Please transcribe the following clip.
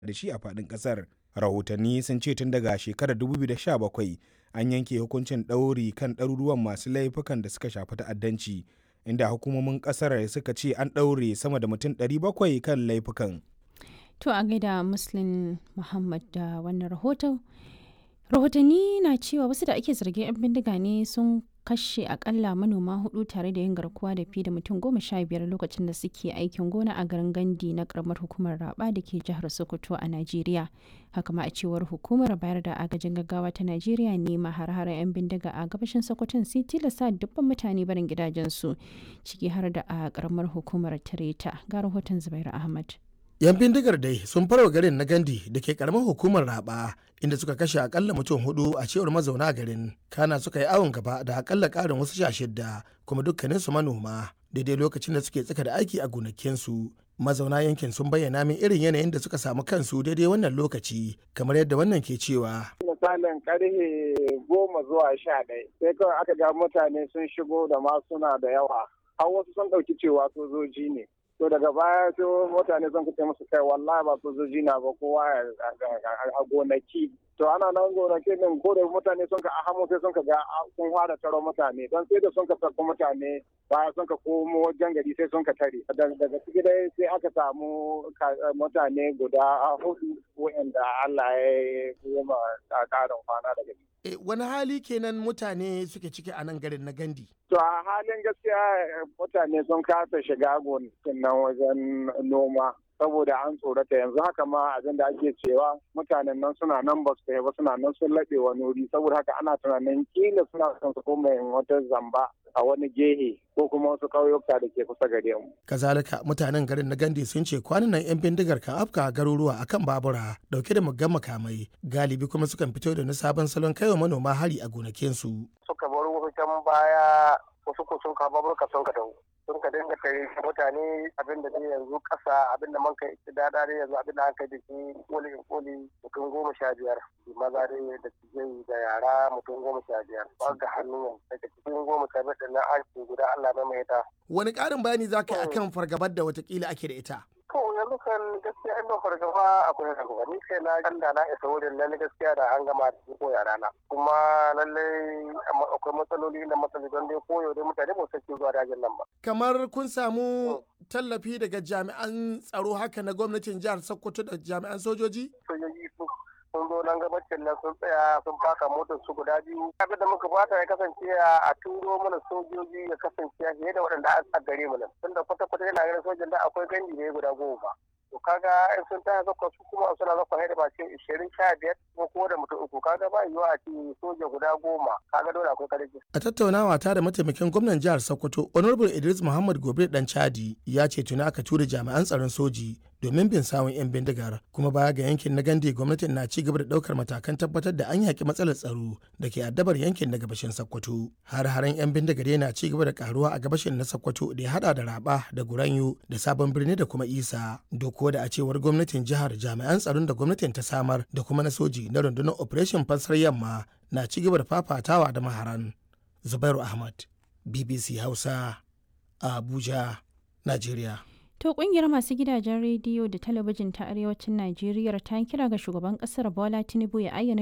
da shi a faɗin ƙasar. Rahotanni sun ce tun daga shekarar 2017 an yanke hukuncin ɗauri kan ɗaruruwan masu laifukan da suka shafi ta'addanci, inda hukumomin ƙasar suka ce an ɗaure sama da mutum 700 kan laifukan. To a gaida Muslim Muhammad da wannan rahoton. Rahotanni na cewa wasu da ake zargin 'yan bindiga ne sun kashe akalla manoma hudu tare da yin garkuwa da fi da mutum goma sha biyar lokacin da suke aikin gona a garin gandi na karamar hukumar raba da ke jihar sokoto a najeriya haka ma a cewar hukumar bayar da agajin gaggawa ta najeriya ne ma har 'yan bindiga a gabashin sokoton sai tilasta dubban mutane barin gidajensu ciki har da a karamar hukumar tireta ga rahoton zubairu ahmad yan bindigar dai sun farwa garin na gandi da ke karamar hukumar raba inda suka kashe akalla mutum hudu a cewar mazauna garin kana suka yi awon gaba da akalla karin wasu sha shidda kuma dukkaninsu manoma daidai lokacin da suke tsaka da aiki a gonakinsu mazauna yankin sun bayyana min irin yanayin da suka samu kansu daidai wannan lokaci kamar yadda wannan ke cewa misalin karfe goma zuwa sha ɗaya sai kawai aka ga mutane sun shigo da ma suna da yawa har wasu sun ɗauki cewa sojoji ne to daga baya sai mutane sun kace musu kai wallahi ba sojoji na ba kowa a gonaki to ana nan gonaki din ko da mutane sun ka ahamu sai sun ka ga sun fara taro mutane don sai da sun ka sarko mutane baya sun ka komo wajen gari sai sun ka tare daga ciki dai sai aka samu mutane guda hudu wa'anda Allah ya yi ma karin kwana daga ciki E, wani hali kenan mutane suke ciki a nan garin na gandi? To a halin gaskiya mutane sun kasa shiga gonakin nan wajen noma saboda an tsorata yanzu haka ma abin da ake cewa mutanen nan suna nan ba su ba suna nan sun laɓe wani wuri saboda haka ana tunanin kila suna son su koma wata zamba a wani gehe ko kuma wasu ƙauyuka da ke kusa gare mu. Kazalika mutanen garin na Gandi sun ce kwanan nan 'yan bindigar kan afka garuruwa akan babura dauke da muggan makamai galibi kuma sukan fito da na sabon salon kaiwa manoma hari a gonakinsu. Suka bar wutan baya wasu ko sun kawo baburka sun ka dawo. sun ka dinga tare mutane abin da dai yanzu kasa abin da man kai da dare yanzu abin da an kai da shi koli in koli mutum goma sha biyar maza dai da tijai da yara mutum goma sha biyar ba ga hannu daga cikin goma sha biyar da na an ce guda Allah mai mai ta. Wani ƙarin bayani za ka yi akan fargabar da watakila ake da ita? To yanzu kan gaskiya inda fargaba akwai fargaba ni kai na ganda na isa wurin lalle gaskiya da an gama da ko yara na kuma lalle akwai matsaloli da matsaloli don dai koyo dai mutane ba su zuwa dajin nan ba. Kamar kun samu tallafi daga jami'an tsaro haka na gwamnatin jihar Sokoto da jami'an sojoji? Sojoji sun sun zo nan gabacin nan sun tsaya sun faka motar su guda biyu abin da muka fata ya kasance a turo mana sojoji ya kasance fiye da waɗanda a gare mu nan tunda kwata kwata yana ganin sojan da akwai gandi ne guda goma to kaga in sun taya zakwa su kuma suna zakwa haida ba ce ishirin sha biyar ko ko da mutum uku kaga ba yiwuwa a ce soja guda goma kaga dole akwai karfi. a tattaunawa ta da mataimakin gwamnan jihar sokoto honorable idris muhammad gobe dan chadi ya ce tuni aka tura jami'an tsaron soji domin bin sawun 'yan bindigar kuma baya ga yankin na gande gwamnatin na ci gaba da daukar matakan tabbatar da an yaki matsalar tsaro da ke addabar yankin na gabashin sokoto har haren 'yan bindigar yana ci gaba da karuwa a gabashin na sokoto da ya hada da raba da guranyo da sabon birni da kuma isa doko da a cewar gwamnatin jihar jami'an tsaron da gwamnatin ta samar da kuma na soji na rundunar operation fansar yamma na ci gaba da fafatawa da maharan zubairu ahmad bbc hausa a abuja nigeria To kungiyar masu gidajen rediyo da talabijin ta arewacin Najeriya ta kira ga shugaban kasar Bola Tinubu ya ayyana